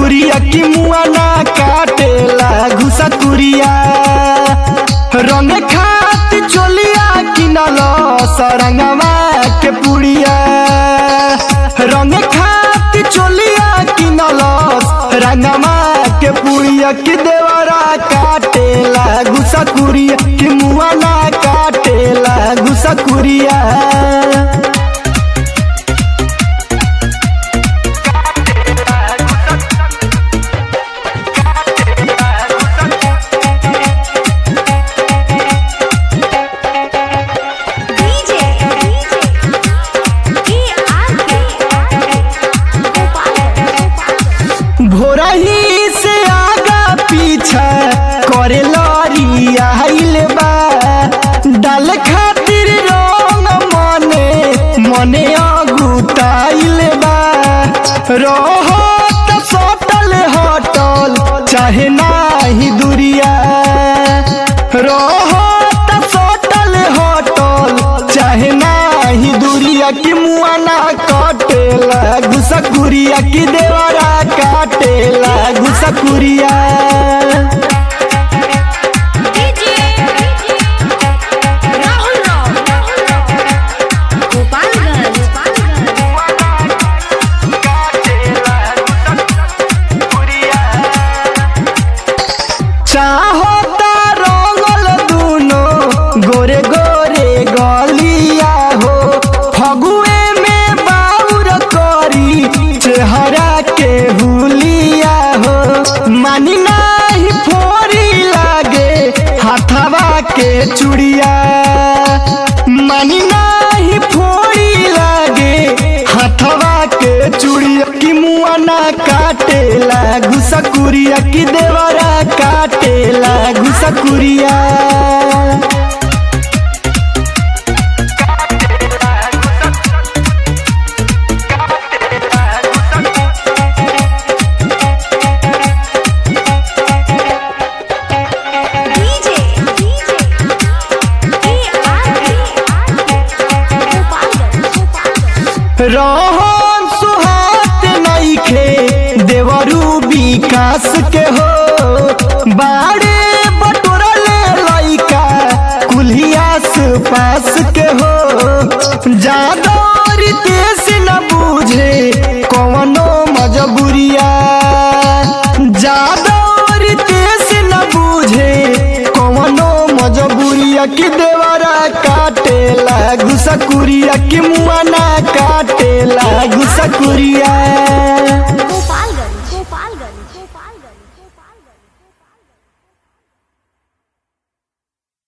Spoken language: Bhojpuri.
घुसकुरिया की मुआ ना काटेला घुसकुरिया रंग खात चोलिया किनल सरंगवा के पुड़िया रंग खात चोलिया किनल रंगवा के पुड़िया की देवरा काटेला घुसकुरिया की मुआ ना काटेला घुसकुरिया डीजे डीजे ये आके गोपाल भोरही से आगा पीछा करे लड़ी आइल बा डाल खातिर रंग मने मने अगुताइल बा रहो त सटल हटल चाहे नाही दुरिया रहो त सटल हटल चाहे नाही दुरिया की मुआ ना कटेला घुसकुरिया की देवरा काटेला घुसकुरिया डीजे राहुल राव गोपालगंज चाहता रंगल दुनो गोरे गोरे गलिया हो फगुए में बाउर करी चेहरा के हुलिया हो मानी नाही फोरी लागे हाथवा के चुड़िया मानी नाही फोरी लागे हाथवा के चुड़िया की मुआ ना काटेला घुसकुरिया की देवरा काटेला घुसकुरिया डीजे डीजे ये आके गोपालगंज रहन सुहात नइखे देवरू विकास के हो बाड़े बटोरले लइका कुल्हियास पास के हो जादौरी देश न बूझे कवनो मजबूरिया जादौरी देश न बूझे कवनो मजबूरिया की देवरा काटेला घुसकुरिया की मुआ ना काटेला घुसकुरिया